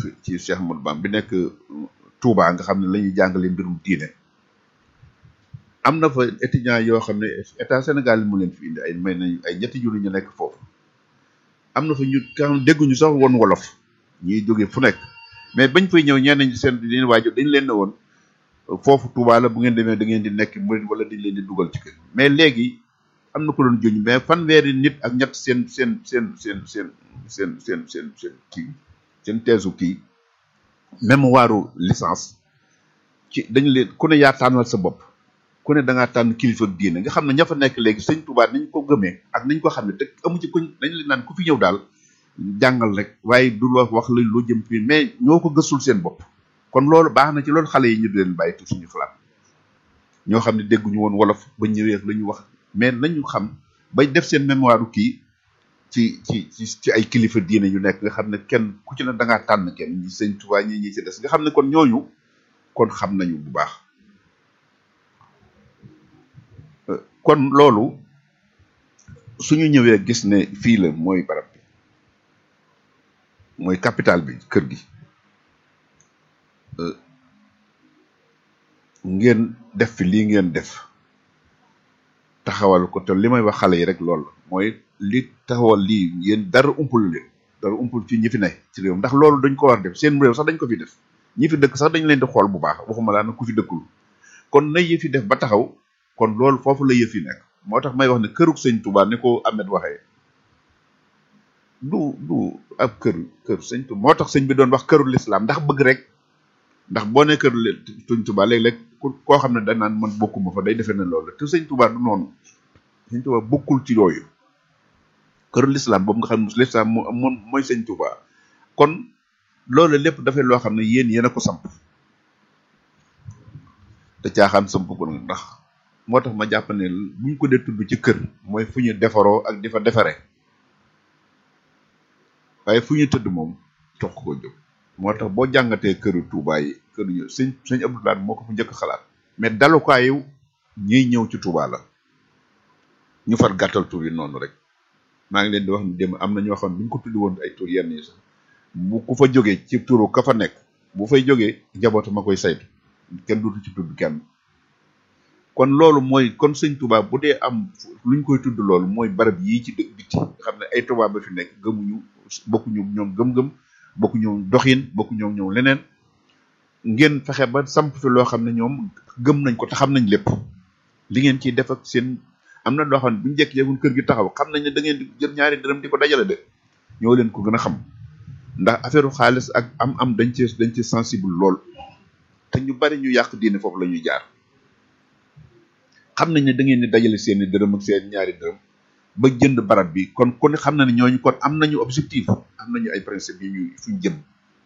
ci Cheikh Ahmadou Bamba bi nekk Touba nga xam ne la ñuy jàngale mbirum diine am na fa étudiants yoo xam ne état Sénégal mu leen fi indi ay may nañ ay ñetti junni ñu nekk foofu am na fa ñu nga xam ne dégguñu sax woon wolof ñuy jóge fu nekk mais bañ fay ñëw ñenn ñi seen leen waajur dañ leen ne woon foofu Touba la bu ngeen demee da ngeen di nekk murid wala dañ leen di dugal ci kër mais léegi am na ko doon juñ mais fanweeri nit ak ñett seen seen seen seen seen seen seen seen seen kii seen teesu kii même waaru licence ci dañ leen ku ne yaa tànnal sa bopp ku ne da ngaa tànn kilifa diine nga xam ne ña fa nekk léegi sëñ Touba nañ ko gëmee ak nañ ko xam ne te amu ci kuñ dañ leen naan ku fi ñëw daal jàngal rek waaye du la wax la loo jëm fii mais ñoo ko gëstul seen bopp kon loolu baax na ci loolu xale yi ñu di leen bàyyi tu suñu xalaat ñoo xam ne dégguñu woon wolof ba ñëwee la ñu wax mais nañu xam bay def seen mémoire kii ci ci ci ci ay kilifa diine yu nekk nga xam ne kenn ku ci ne da ngaa tànn kenn ñi sëñ Touba ñi ñi ci des nga xam ne kon ñooñu kon xam nañu bu baax kon loolu suñu ñëwee gis ne fii la mooy barab bi mooy capital bi kër gi ngeen def fi lii ngeen def taxawal ko te li may wax xale yi rek loolu mooy li taxawal lii yéen dara umpul leen dara umpul ci ñi fi ne ci réew ndax loolu dañ ko war def seen réew sax dañ ko fi def ñi fi dëkk sax dañ leen di xool bu baax waxuma laa nag ku fi dëkkul kon na yëf yi def ba taxaw kon loolu foofu la yëf yi nekk moo tax may wax ne kërug sëñ Touba ni ko Ahmed waxee du du ab kër kër sëñ Touba moo tax sëñ bi doon wax këru lislaam ndax bëgg rek ndax boo ne kër sëñ Touba léeg-léeg ku koo xam ne dañ naan man bokkuma fa day defee ne loolu te sëñ Touba du noonu sëñ Touba bokkul ci yooyu këru lislaam boobu nga xam ne lislaam moom mooy sëñ Touba kon loolu lépp dafay loo xam ne yéen yéen a ko samp te caaxaan samp ko ndax moo tax ma jàpp ne buñ ko dee tudd ci kër mooy fu ñu defaroo ak di fa defare waaye fu ñu tëdd moom tox ko jóg moo tax boo jàngatee këru Touba yi këru ñu sëñ sëñ Abdoulaye moo ko fa njëkk xalaat mais dalukaayu ñiy ñëw ci Touba la ñu far gàttal tur yi noonu rek maa ngi leen di wax ni dem am na ñoo xam ne buñ ko tuddi woon ay tur yenn yi sax bu ku fa jógee ci turu ka fa nekk bu fay jógee njabootu ma koy saytu kenn dutu ci tudd kenn kon loolu mooy kon sëñ Touba bu dee am luñ koy tudd loolu mooy barab yii ci dëkk biti nga xam ne ay Touba ba fi nekk gëmuñu bokkuñu ñoom gëm-gëm bokkuñu doxin bokkuñu ñoom leneen ngeen fexe ba samp fi loo xam ne ñoom gëm nañ ko te xam nañ lépp li ngeen ciy def ak seen am na loo xam ne bu ñu jékki-jékki kër gi taxaw xam nañ ne da ngeen di jël ñaari dërëm di ko dajale de ñoo leen ko gën a xam ndax affaire xaalis ak am-am dañ ci dañ ci sensible lool te ñu bari ñu yàq diine foofu la ñuy jaar. xam nañ ne da ngeen di dajale seeni dërëm ak seen ñaari dërëm ba jënd barab bi kon ku ne xam na ne ñooñu kon am nañu objectif am nañu ay principe yu ñu fuñ jëm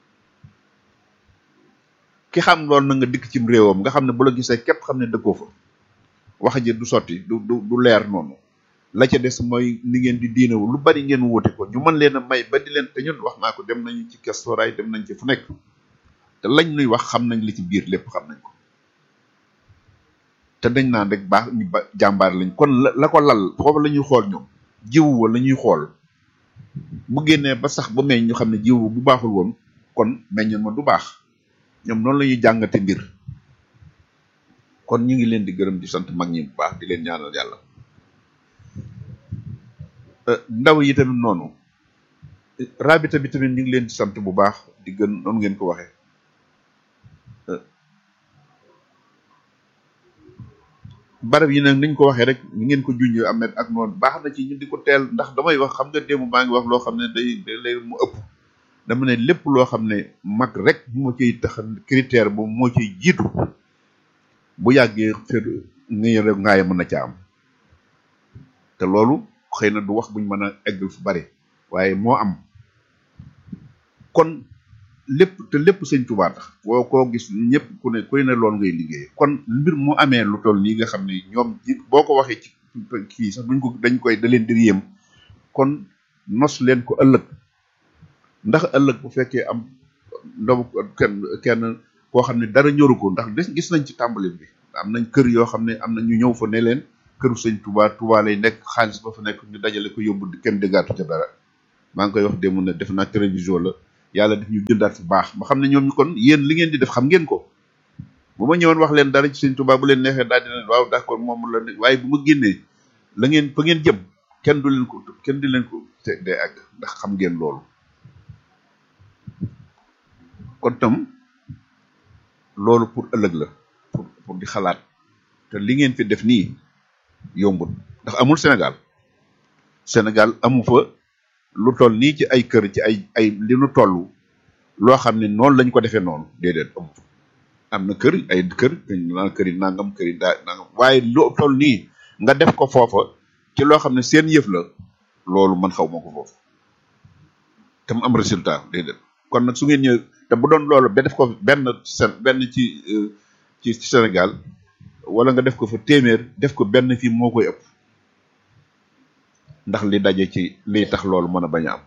ki xam loolu na nga dikk cim réewam nga xam ne bu la gisee képp xam ne dëkkoo fa wax ji du sotti du du du leer noonu la ca des mooy ni ngeen di diinewu lu bari ngeen wóote ko ñu mën leen a may ba di leen te ñun wax naa ko dem nañu ci kestoraay dem nañ ci fu nekk te lañ nuy wax xam nañ li ci biir lépp xam nañ ko te dañ naan rek baax ñu ba jàmbaar lañ kon la la ko lal foofu la ñuy xool ñoom jiwu wa la ñuy xool bu génnee ba sax ba meñ ñu xam ne jiwu bu baaxul woon kon meññoon ma du baax ñoom noonu la ñuy jàngate mbir kon ñu ngi leen di gërëm di sant mag ñi bu baax di leen ñaanal yàlla ndaw yi tamit noonu rabita bi tamit ñu ngi leen di sant bu baax di gën noonu ngeen ko waxee barab yi nag niñ ko waxee rek ni ngeen ko junj amet ak noonu baax na ci ñu di ko teel ndax damay wax xam nga démb maa ngi wax loo xam ne day day lay mu ëpp dama ne lépp loo xam ne mag rek moo ciy tax critère bu moo ciy jiitu bu yàggee xër ngay rek ngaay mën na ca am te loolu xëy na du wax buñ mën a eggal fu bari waaye moo am kon lépp te lépp sëñ Tuubaa tax boo koo gis ñëpp ku ne kuy ne loolu ngay liggéey kon mbir mu amee lu toll nii nga xam ne ñoom ji boo ko waxee ci kii sax duñ ko dañ koy da leen di yéem kon nos leen ko ëllëg ndax ëllëg bu fekkee am ndaw kenn kenn koo xam ne dara ñoru ko ndax des gis nañ ci tàmbali bi am nañ kër yoo xam ne am na ñu ñëw fa ne leen këru sëñ Tuubaa Tuubaa lay nekk xaalis ba fa nekk ñu dajale ko yóbbu kenn déggaatu ca dara maa ngi koy wax démb ne def naa télévision la yàlla def ñu jëndaat fu baax ma xam ne ñoom ñu kon yéen li ngeen di def xam ngeen ko bu ma ñëwoon wax leen dara ci sëñ Tuubaa bu leen neexee daal dina waaw d'accord moom la ne waaye bu ma génnee la ngeen fa ngeen jëm kenn du leen ko kenn di leen ko te day àgg ndax xam ngeen loolu kon tam loolu pour ëllëg la pour pour di xalaat te li ngeen fi def nii yombul ndax amul Sénégal Sénégal amu fa lu toll nii ci ay kër ci ay ay li nu toll loo xam ne noonu lañ ko defee noonu déedéet amu fa am na kër ay kër naan kër yi nangam kër yi daa nangam waaye lu toll nii nga def ko foofa ci loo xam ne seen yëf la loolu man xaw ma ko foofu te mu am résultat déedéet kon nag su ngeen ñëw te bu doon loolu ba def ko benn sen benn ci ci Sénégal wala nga def ko fa téeméer def ko benn fii moo koy ëpp ndax li daje ci liy tax loolu mën a bañ a am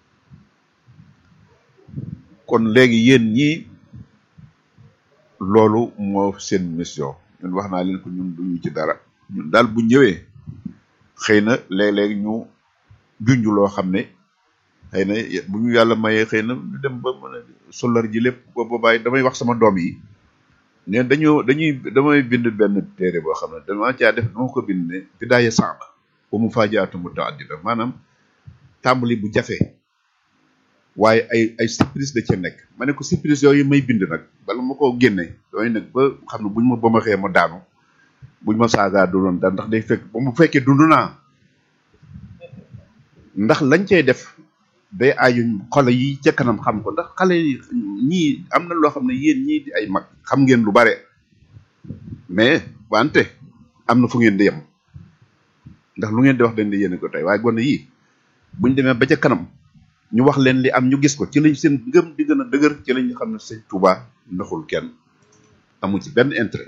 kon léegi yéen ñii loolu moo seen mission ñun wax naa leen ko ñun duñu ci dara ñun daal bu ñëwee xëy na léeg-léeg ñu junj loo xam ne xëy na bu ñu yàlla mayee xëy na ñu dem ba mën a solar ji lépp ba boobaay damay wax sama doom yi ne dañoo dañuy damay bind benn téere boo xam ne dama caa def dama ko bind ne bidaaya saaba ba mu faajaatu mutaaddida maanaam tàmbali bu jafe waaye ay ay surprise da ca nekk ma ne ko surprise yooyu may bind nag bala ma koo génne damay nag ba xam ne buñ ma ba ma xee ma daanu buñ ma saagaa du doon daal ndax day fekk ba mu fekkee dund naa ndax lañ cay def day aaju xale yi ca kanam xam ko ndax xale yi ñii am na loo xam ne yéen ñii di ay mag xam ngeen lu bare mais wante am na fu ngeen di yem ndax lu ngeen di wax dañ di yéene ko tey waaye gone yii buñ demee ba ca kanam ñu wax leen li am ñu gis ko ci lañ seen ngëm di gën a dëgër ci lañ xam ne sëñ Touba ndaxul kenn amu ci benn intérêt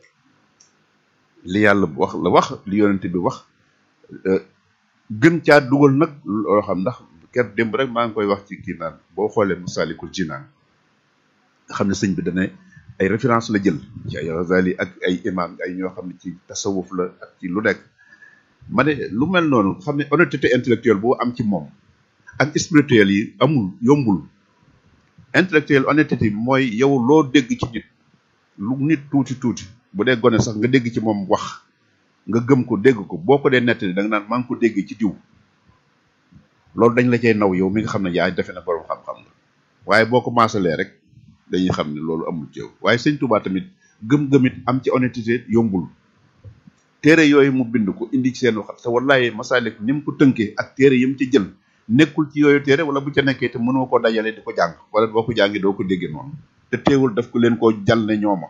li yàlla wax la wax li yonente bi wax gën caa dugal nag loo xam ndax ker démb rek maa ngi koy wax ci kii naan boo xoolee Masalikul Jinaan nga xam ne sëñ bi dane ay référence la jël ci ay Ghazali ak ay imam ay ñoo xam ne ci tasawuf la ak ci lu nekk ma ne lu mel noonu xam ne honnêteté intellectuelle boo am ci moom ak spirituel yi amul yombul intellectuel honnêteté bi mooy yow loo dégg ci nit lu nit tuuti tuuti bu dee gone sax nga dégg ci moom wax nga gëm ko dégg ko boo ko dee nettali da nga naan maa ngi ko dégg ci diw loolu dañ la cay naw yow mi nga xam ne yaa defe na borom xam-xam la waaye boo ko maasalee rek dañuy xam ne loolu amul ci yow waaye sëñ Touba tamit gëm-gëmit am ci honnêteté yombul téere yooyu mu bind ko indi ci seen waxat te wallahi masalik ni mu ko tënkee ak téere yi mu ci jël nekkul ci yooyu téere wala bu ca nekkee te mënoo koo dajale di ko jàng wala boo ko jàngi doo ko déggee noonu te teewul daf ko leen koo jàll ne ñooma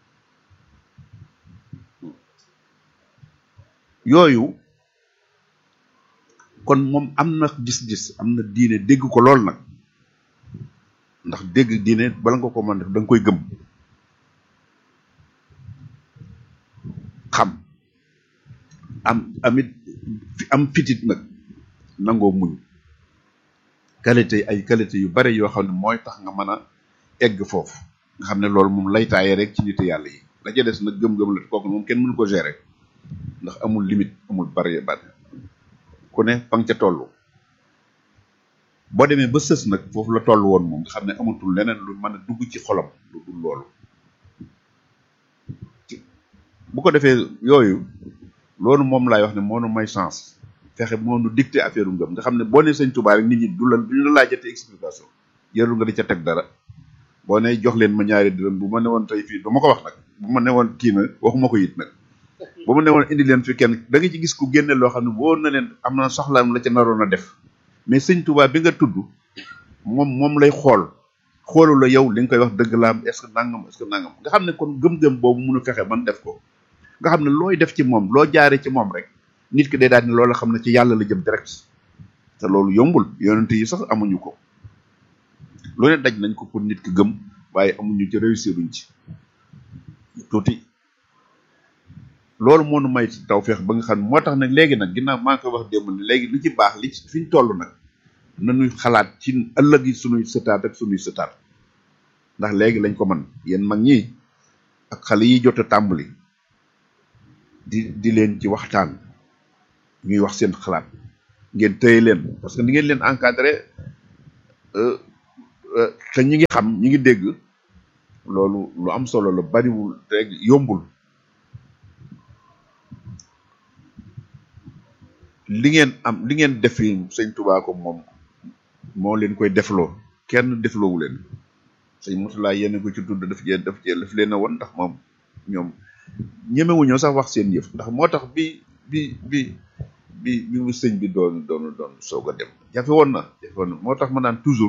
yooyu kon moom am na gis-gis am na diine dégg ko lool nag ndax dégg diine bala nga ko mën def da nga koy gëm xam am amit am fitit nag nangoo muñ qualité ay qualité yu bare yoo xam ne mooy tax nga mën a egg foofu nga xam ne loolu moom lay taaye rek ci nit yàlla yi la ca des nag gëm-gëm la kooku moom kenn mënu ko gérer ndax amul limite amul bare bare ku ne fa nga ca toll boo demee ba sës nag foofu la toll woon moom nga xam ne amatul leneen lu mën a dugg ci xolam lu dul loolu bu ko defee yooyu loolu moom laay wax ne moo nu may chance fexe moo nu dicté affaire ngëm nga xam ne boo ne sëñ Tuubaa rek nit ñi du la du ñu la laajate explication yërul nga di ca teg dara boo ne jox leen ma ñaari dërëm bu ma ne woon tey fii du ma ko wax nag bu ma ne woon kii na waxuma ko it nag bu ma ne woon indi leen fi kenn da nga ci gis ku génne loo xam ne wóor na leen am na soxlaam la ca naroon a def mais sëñ Tuubaa bi nga tudd moom moom lay xool xoolu la yow li nga koy wax dëgg la am est-ce que nangam est-ce que nangam nga xam ne kon gëm-gëm boobu mënu fexe man def ko nga xam ne looy def ci moom loo jaare ci moom rek nit ki day daal ni loolu xam ne ci yàlla la jëm direct te loolu yombul yonent yi sax amuñu ko lu ne daj nañ ko pour nit ki gëm waaye amuñu ci réussir uñ ci tuuti loolu moo nu may tawfeex ba nga xam moo tax nag léegi nag ginnaaw maa ngi koy wax démb ne léegi li ci baax li fi ñu toll nag nañuy xalaat ci ëllëg yi sunuy sëtaat ak sunuy sëtaat ndax léegi lañ ko mën yéen mag ñi ak xale yi jot a tàmbali di di leen ci waxtaan ñuy wax seen xalaat ngeen tëye leen parce que ni ngeen leen encadré te ñi ngi xam ñi ngi dégg loolu lu am solo la bariwul te yombul li ngeen am li ngeen def yi sëñ Tuubaa ko moom moo leen koy defloo kenn defloowu leen sëñ Murtala yéen ko ci tudd daf cee daf cee daf leen a woon ndax moom ñoom ñemewuñoo sax wax seen yëf ndax moo tax bi bi bi bi bi mu sëñ bi doon doon doon soog a dem jafe woon na jafe woon na moo tax ma naan toujours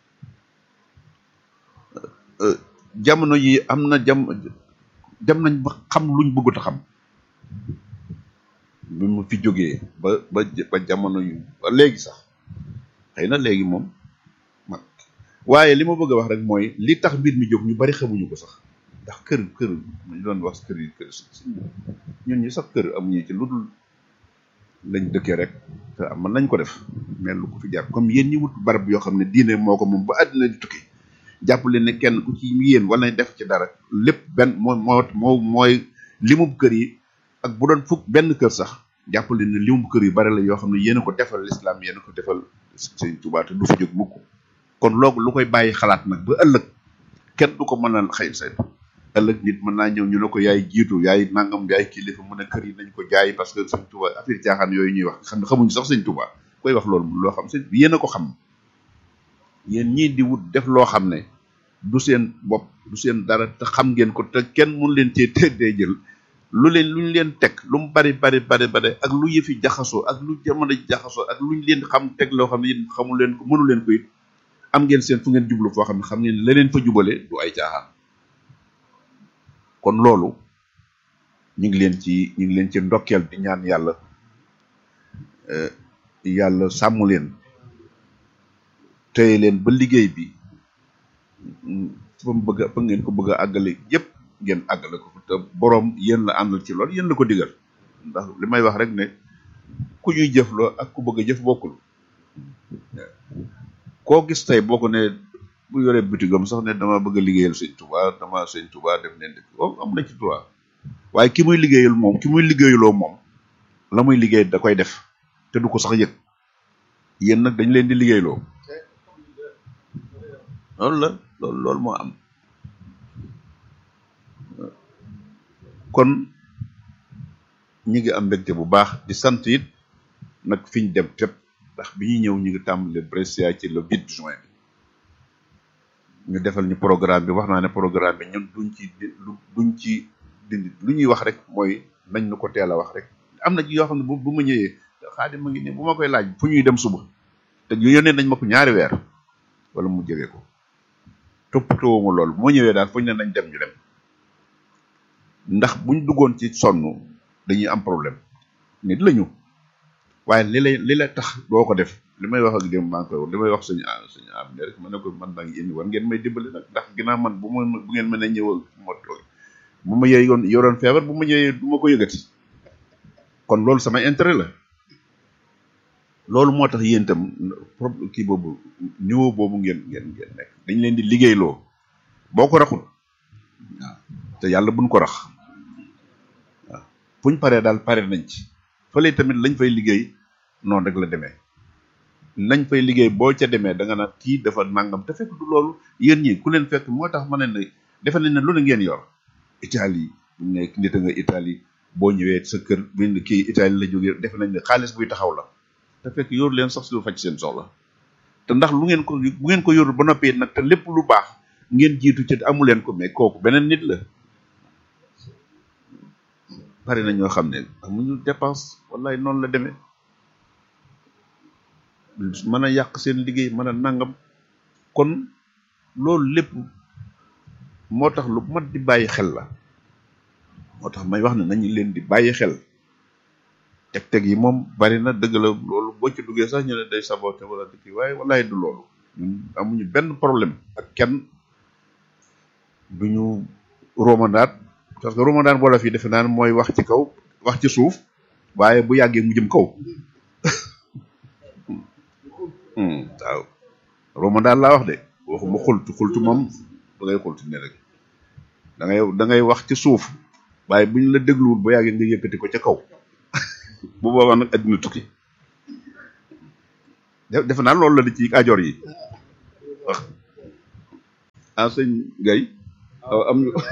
jamono yi am na jam dem nañ ba xam luñ bëggut a xam bi mu fi jógee ba ba ba jamono yu ba léegi sax xëy na léegi moom mag waaye li ma bëgg a wax rek mooy li tax mbir mi jóg ñu bari xamuñu ko sax ndax kër kër ñu doon wax kër yi kër si ñun ñi sax kër amuñu ci lu dul lañ dëkkee rek te am mën nañ ko def mais lu ko fi jar comme yéen ñi wut barab yoo xam ne diine moo ko moom ba àddina di tukki jàpp leen ne kenn ku ci yéen wala def ci dara lépp benn moo moo moo mooy limub kër yi ak bu doon fukk benn kër sax jàpp leen ne limub kër yu bari la yoo xam ne yéen a ko defal lislaam yéen a ko defal sëñ Tuubaa te du fa jóg mukk kon loolu lu koy bàyyi xalaat nag ba ëllëg kenn du ko mën a xëy saytu ëllëg nit mën naa ñëw ñu ne ko yaay jiitu yaay nangam yaay kilifa mu ne kër yi nañ ko jaay parce que sëñ Tuubaa affaire caaxaan yooyu ñuy wax xam ne xamuñu sax sëñ Tuubaa koy wax loolu loo xam sëñ yéen a ko xam yéen ñii di wut def loo xam ne du seen bopp du seen dara te xam ngeen ko te kenn mun leen cee teddee jël lu leen lu ñu leen teg lu mu bari bari bari bari ak lu yëfi jaxasoo ak lu jamono jaxasoo ak lu ñu leen xam teg loo xam ne yéen xamul leen ko mënu leen ko it am ngeen seen fu ngeen jublu foo xam ne xam ngeen la leen fa jubale du ay caaxaan kon loolu ñu ngi leen ci ñu ngi leen ci ndokkeel di ñaan yàlla yàlla sàmm leen téye leen ba liggéey bi fa mu bëgg a fa ngeen ko bëgg a àggale yépp ngeen àggale ko te boroom yéen la àndal ci lool yéen la ko digal ndax li may wax rek ne ku ñuy jëfloo ak ku bëgg a jëf bokkul koo gis tey boo ko ne bu yoree bitigam sax ne dama bëgg a liggéeyal sëñ Tuubaa dama sëñ Tuubaa def leen dëkk oh am na ci droit waaye ki muy liggéeyal moom ki muy liggéeyaloo moom la muy liggéey da koy def te du ko sax yëg yéen nag dañ leen di liggéeyloo loolu la loolu loolu moo am kon ñi ngi am mbégte bu baax di sant it nag fi ñu dem tépp ndax bi ñuy ñëw ñu ngi tàmbale Brescia ci le 8 juin bi ñu defal ñu programme bi wax naa ne programme bi ñun duñ ci duñ ci dindi lu ñuy wax rek mooy nañ nu ko teel a wax rek am na ci yoo xam ne bu bu ma ñëwee xaadim ma ngi ne bu ma koy laaj fu ñuy dem suba te yónnee nañ ma ko ñaari weer wala mu jege ko toppatoo ma loolu moo ñëwee daal fu ñu ne nañ dem ñu dem ndax buñ duggoon ci sonn dañuy am problème nit lañu waaye li lay li la tax doo ko def li may wax ak dem maa ngi koy li may wax suñu suñu am ne rek ma ne ko man maa ngi indi war ngeen may dimbali nag ndax ginnaaw man bu ma bu ngeen mën a ñëwal ma toog bu ma yee yoon yoroon feebar bu ma ñëwee du ma ko yëgati kon loolu sama intérêt la loolu moo tax yéen itam problème kii boobu niveau boobu ngeen ngeen ngeen nekk dañ leen di liggéeyloo boo ko raxul waaw te yàlla buñ ko rax waaw fuñ paree daal pare nañ ci fële tamit lañ fay liggéey noonu rek la demee lañ fay liggéey boo ca demee da nga naan kii dafa nangam te fekk du loolu yéen ñi ku leen fekk moo tax ma ne ne defe nañ ne lu ne ngeen yor Italie bu ñu nekk nit a nga Italie boo ñëwee sa kër bind kii Italie la jógee defe nañ ne xaalis buy taxaw la te fekk yor leen sax si lu faj seen soxla te ndax lu ngeen ko bu ngeen ko yorul ba noppee nag te lépp lu baax ngeen jiitu ci amu leen ko mais kooku beneen nit la bari na ñoo xam ne amuñu dépense wallaay noonu la demee mën a yàq seen liggéey mën a nangam kon loolu lépp moo tax lu mat di bàyyi xel la moo tax may wax ne nañu leen di bàyyi xel teg-teg yi moom bari na dëgg la loolu boo ci duggee sax ñu ne day saboté wala di kii waaye wallaay du loolu ñun amuñu benn problème ak kenn duñu romandaat parce que romandaat wala fii defe naan mooy wax ci kaw wax ci suuf waaye bu yàggee mu jëm kaw waaw romandaat laa wax de waxuma xultu xultu moom da ngay xultu ne rek da ngay da ngay wax ci suuf waaye bu ñu la dégluwul bu yàggee nga yëkkati ko ca kaw bu boobaa nag adduna tukki defe naa loolu la di ci ajoor yi ah sëñ Gaye aw am ñu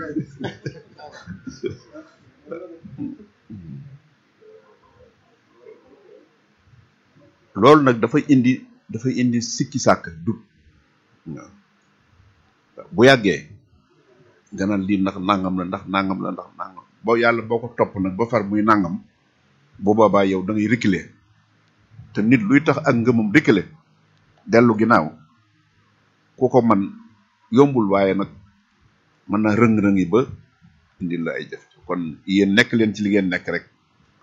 loolu nag dafay indi dafay indi sikki sàkk du waaw bu yàggee nga naan lii ndax nangam la ndax nangam la ndax nangam boo yàlla boo ko topp nag ba far muy nangam bu boobaa yow da ngay reculer te nit luy tax ak ngëmam reculer dellu ginnaaw ku ko man yombul waaye nag mën na rëng-rëng yi ba indil la ay jëf kon yéen nekk leen ci li ngeen nekk rek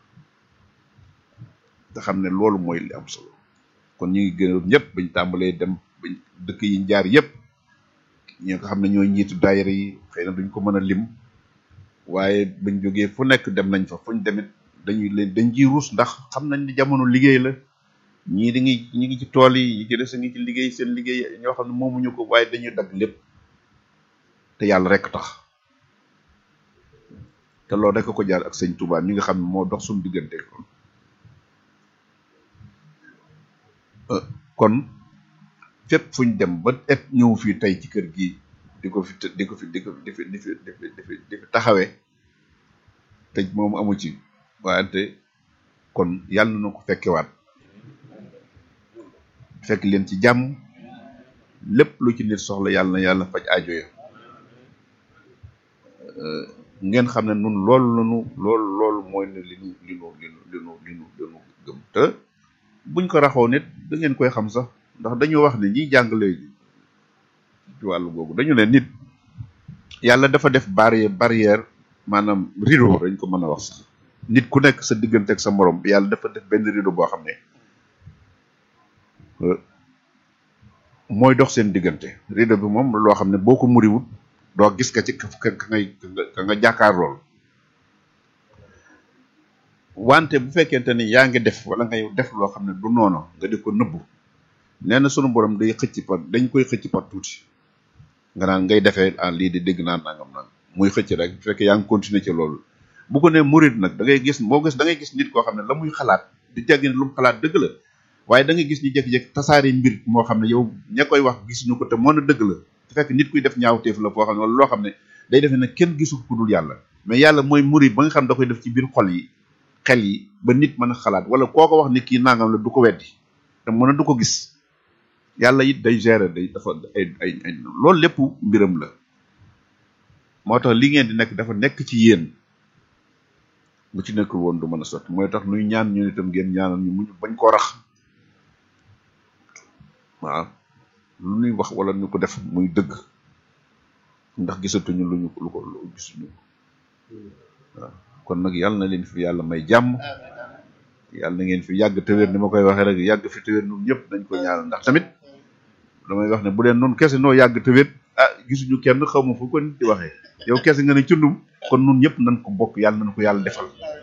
te xam ne loolu mooy li am solo kon ñu ngi gën ñëpp bañ tàmbalee dem bañ dëkk yi jaar yëpp ñi nga xam ne ñooy njiitu daayira yi xëy na duñ ko mën a lim waaye bañ jógee fu nekk dem nañ fa fuñ demit dañuy leen dañ ciy ruus ndax xam nañ ni jamono liggéey la ñii di ngi ñi ngi ci tool yi ñi ci des a ngi ci liggéey seen liggéey ñoo xam ne moomuñu ko waaye dañuy dagg lépp te yàlla rek tax te loolu rek ko jaar ak sëñ Touba mi nga xam ne moo dox suñu diggante kon kon fépp fuñ dem ba et ñëw fii tey ci kër gi di ko fi di ko fi di ko di fi di fi di fi di fi di fi taxawee te moom amu ci wante kon yàlla na ko fekkewaat fekk leen ci jàmm lépp lu ci nit soxla yàlla na yàlla faj aajo ya ngeen xam ne nun loolu lanu loolu loolu mooy ne li nu li nu li nu li nu li nu li nu gëm te buñ ko raxoo nit da ngeen koy xam sax ndax dañu wax ne ñiy jàngale ci wàllu googu dañu ne nit yàlla dafa def barrière barrière maanaam rideau dañ ko mën a wax sax nit ku nekk sa diggante ak sa morom yàlla dafa def benn rideau boo xam ne mooy dox seen diggante rideau bi moom loo xam ne boo ko muriwut doo gis ka ci ka ka ngay ka nga jàkkaar lool wante bu fekkente ni yaa ngi def wala ngay def loo xam ne du noonu nga di ko nëbbu nee na sunu borom day xëcc par dañ koy xëcc par tuuti nga naan ngay defee ah lii di dégg naan nangam naan muy xëcc rek bu fekkee yaa ngi continuer ci loolu bu ko nee murid nag da ngay gis boo gis da ngay gis nit koo xam ne la muy xalaat di jàggi ne lu mu xalaat dëgg la waaye da ngay gis ñu jékki-jékki tasaare mbir moo xam ne yow ña koy wax gisuñu ko te moo na dëgg la te fekk nit kuy def ñaawteef la foo xam ne wala loo xam ne day defe ne kenn gisul ku dul yàlla mais yàlla mooy murid ba nga xam da koy def ci biir xol yi xel yi ba nit mën a xalaat wala koo ko wax nit kii nangam la du ko weddi te mën a du ko gis yàlla it day gérer day dafa ay ay ay loolu lépp mbiram la moo tax li ngeen di nekk dafa nekk ci yéen bu ci nekkul woon du mën a sotti mooy tax nuy ñaan ñu itam ngeen ñaanal ñu muñu bañ koo rax waaw lu ñuy wax wala ñu ko def muy dëgg ndax gisatuñu lu ñu lu ko lu gisuñu waaw kon nag yàlla na leen fi yàlla may jàmm yàlla na ngeen fi yàgg te wér ni ma koy waxee rek yàgg fi te wér ñun ñëpp nañ ko ñaanal ndax tamit damay wax ne bu leen noonu kese noo yàgg te wér ah gisuñu kenn xaw ma fu ko nit di waxee yow kese nga ne cundum kon nun ñëpp nañ ko bokk yàlla nañ ko yàlla defal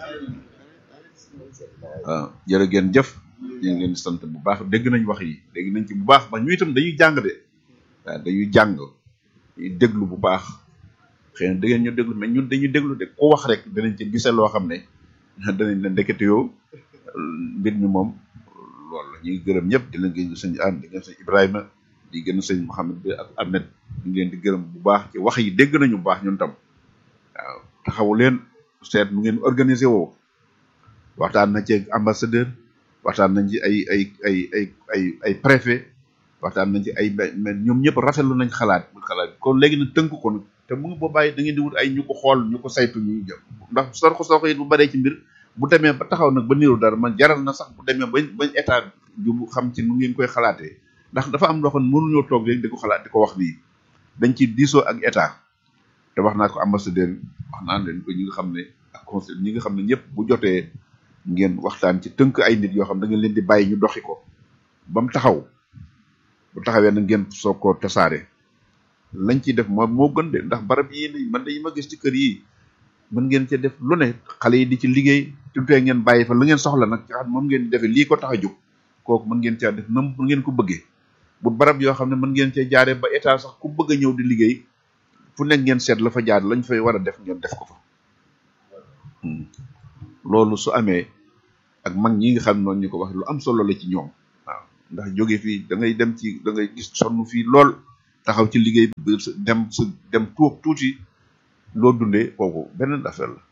waaw jërë ngeen jëf ñu ngi leen di sant bu baax dégg nañ wax yi dégg nañ ci bu baax ba ñu itam dañuy jàng de waaw dañuy jàng dañuy déglu bu baax xëy na da ngeen ñu déglu mais ñun dañuy déglu de ku wax rek danañ ci gise loo xam ne danañ leen ndekete yoo mbir mi moom loolu la ñuy gërëm ñëpp di leen gën sëñ Anne di gën sëñ Ibrahima di gën sëñ Mouhamed bi ak Ahmed ñu ngi leen di gërëm bu baax ci wax yi dégg nañu bu baax ñun tam waaw taxawu leen seet nu ngeen organisé woo waxtaan na ci ambassadeur waxtaan nañ ci ay ay ay ay ay ay préfet waxtaan nañ ci ay mais ñoom ñëpp rafetlu nañ xalaat bu xalaat kon léegi nag tënk ko nag te mu ngi boo bàyyi da ngeen di wut ay ñu ko xool ñu ko saytu ñu jëm ndax sorko sorko it bu baree ci mbir bu demee ba taxaw nag ba niru dara man jaral na sax bu demee ba ba état ju bu xam ci nu ngeen koy xalaatee ndax dafa am loo xam ne mënuñoo toog rek di ko xalaat di ko wax nii dañ ci diisoo ak état te wax naa ko ambassadeur wax naa leen ko ñi nga xam ne ak conseil ñi nga xam ne ñëpp bu jotee ngeen waxtaan ci tënk ay nit yoo xam da ngeen leen di bàyyi ñu doxi ko ba mu taxaw bu taxawee na ngeen soog koo tasaare lañ ciy def moo moo gën de ndax barab yii ni man de yi ma gis ci kër yi mën ngeen ci def lu ne xale yi di ci liggéey tutee ngeen bàyyi fa lu ngeen soxla nag ci xam moom ngeen di defee lii ko tax a jóg kooku mën ngeen caa def nam mën ngeen ko bëggee bu barab yoo xam ne mën ngeen cee jaaree ba état sax ku bëgg a ñëw di liggéey fu nekk ngeen seet la fa jaar lañ fay war a def ngeen def ko fa loolu su amee ak mag ñi nga xam noonu ñu ko wax lu am solo la ci ñoom waaw ndax jóge fii da ngay dem ci da ngay gis sonn fii lool taxaw ci liggéey bi dem sa dem tuub tuuti loo dundee kooku beneen affaire la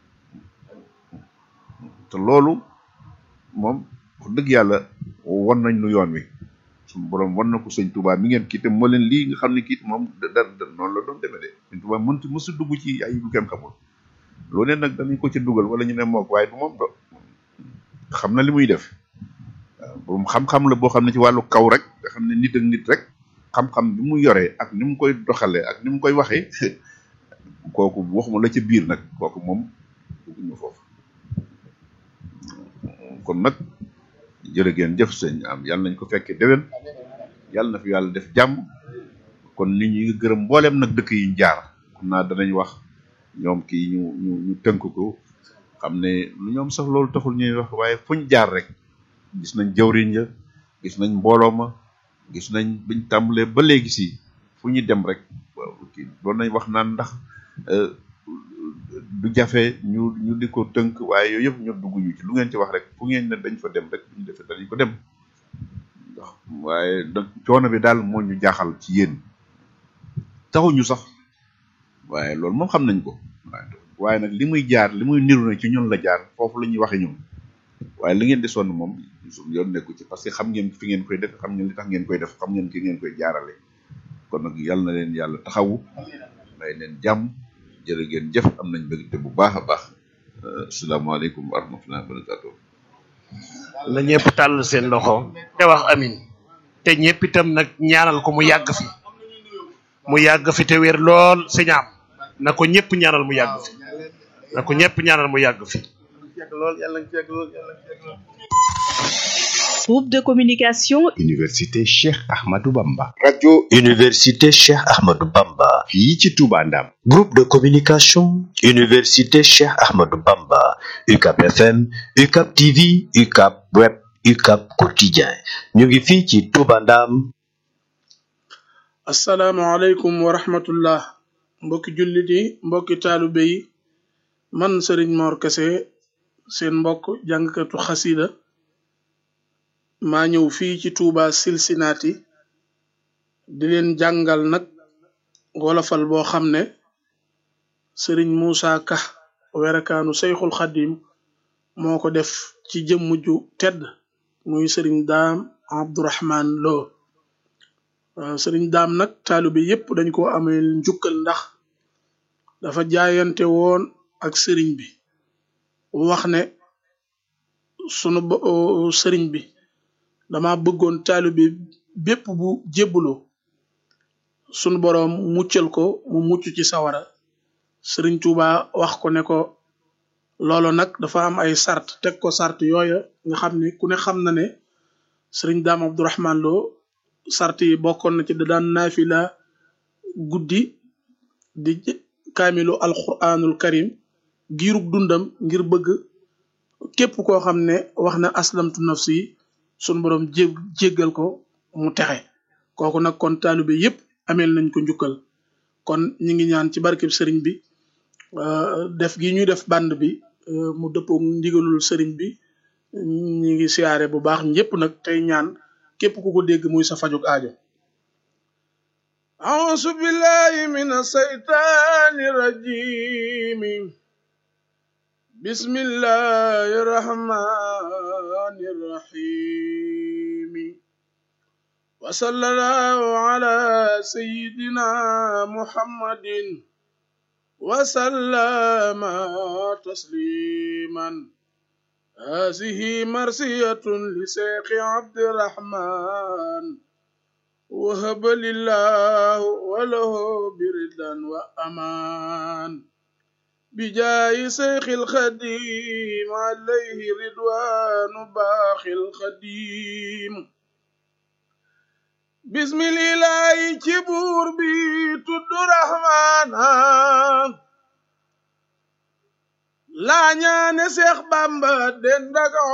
te loolu moom wax dëgg yàlla won nañ nu yoon wi suñu borom won na ko sëñ Touba mi ngeen kii te moo leen lii nga xam ne kii moom da da noonu la doon demee de sëñ Touba mënut mësu dugg ci ay lu kenn xamul loolu ne nag dañu ko ci dugal wala ñu ne mook waaye du moom do xam na li muy def waaw borom xam-xam la boo xam ne ci wàllu kaw rek nga xam ne nit ak nit rek xam-xam bi mu yoree ak ni mu koy doxalee ak ni mu koy waxee kooku waxuma la ca biir nag kooku moom dugguñu foofu kon nag jërë ngeen jëf sëñ am yàlla nañ ko fekkee déwén yàlla na fi yàlla def jàmm kon nit ñi ngi gërëm mbooleem nag dëkk yi ñu jaar xam naa danañ wax ñoom kii ñu ñu ñu tënk ko xam ne lu ñoom sax loolu taxul ñuy wax waaye fuñ jaar rek gis nañ jawriñ ya gis nañ mbooloo ma gis nañ biñ tàmbalee ba léegi si fu ñu dem rek waaw kii doon nañ wax naan ndax du jafe ñu ñu di ko tënk waaye yooyu yëpp ñu dugg ñu ci lu ngeen ci wax rek fu ngeen ne dañ fa dem rek bu ñu defee danañ ko dem ndax waaye nag coono bi daal moo ñu jaaxal ci yéen taxuñu sax waaye loolu moom xam nañ ko waaye nag li muy jaar li muy niru na ci ñun la jaar foofu la ñuy waxe ñun waaye li ngeen di sonn moom suñu yoon nekku ci parce que xam ngeen fi ngeen koy def xam ngeen li tax ngeen koy def xam ngeen ki ngeen koy jaarale kon nag yàlla na leen yàlla taxawu may leen jàmm jërë ngeen jëf am nañ mbégte bu baax a baax asalaamaaleykum wa rahmatullahi wa barakatuh la ñëpp tàll seen loxo te wax amin te ñëpp itam nag ñaanal ko mu yàgg fi mu yàgg fi te wér lool sëñaam na ko ñëpp ñaanal mu yàgg fi na ko ñëpp ñaanal mu yàgg fi Groupe de communication Université Cheikh Ahmadou Bamba. radio Université Cheikh Ahmadou Bamba. fii ci Touba Ndam. Groupe de communication Université Cheikh Ahmadou Bamba. UCAP FM, UCAP TV, UCAP Web, UCAP Quotidien. ñu ngi fii ci Touba Ndam. asalaamaaleykum wa rahmatullah mbokki jullit yi mbokki taalibe yi man Serigne Mor Kese seen mbokk jàngkatu xasida maa ñëw fii ci Touba Cincinnati di leen jàngal nag wolofal boo xam ne Serigne Moussa Ka werekaanu Seyxul Xadim moo ko def ci jëmm ju tedd muy Serigne Daam Abdourahman Lo Serigne Daam nag taalibe yépp dañ ko amee njukkal ndax dafa jaayante woon ak Serigne bi wax ne sunu Serigne bi dama bëggoon taalibe bépp bu jébbaloo sunu boroom muccal ko mu mucc ci sawara Sëriñ Tuuba wax ko ne ko loolu nag dafa am ay sart teg ko sart yooya nga xam ne ku ne xam na ne Sëriñ Daam Abdourahman Lo sart yi bokkoon na ci da daan naafila guddi di kaamilu alquranul karim giirug dundam ngir bëgg képp koo xam ne wax na aslamtu nafsi sunu borom jé jéggal ko mu texe kooku nag kon taalibe yépp ameel nañ ko njukkal kon ñi ngi ñaan ci barkeb sëriñ bi def gi ñuy def band bi mu dëppoo ndigalul sëriñ bi ñi ngi siyaare bu baax ñépp nag tey ñaan képp ku ko dégg muy sa fajug aajo أعوذ بالله من الشيطان الرجيم بسم الله الرحمن الرحيم وصلى الله على سيدنا محمد وسلم تسليما هذه مرسية لشيخ عبد الرحمن وهب لله وله بردا وأمان بجاه شيخ الخديم عليه رضوان باخ الخديم بسم الله كبور بي تد رحمن لا ñaane Seex Bamba den daga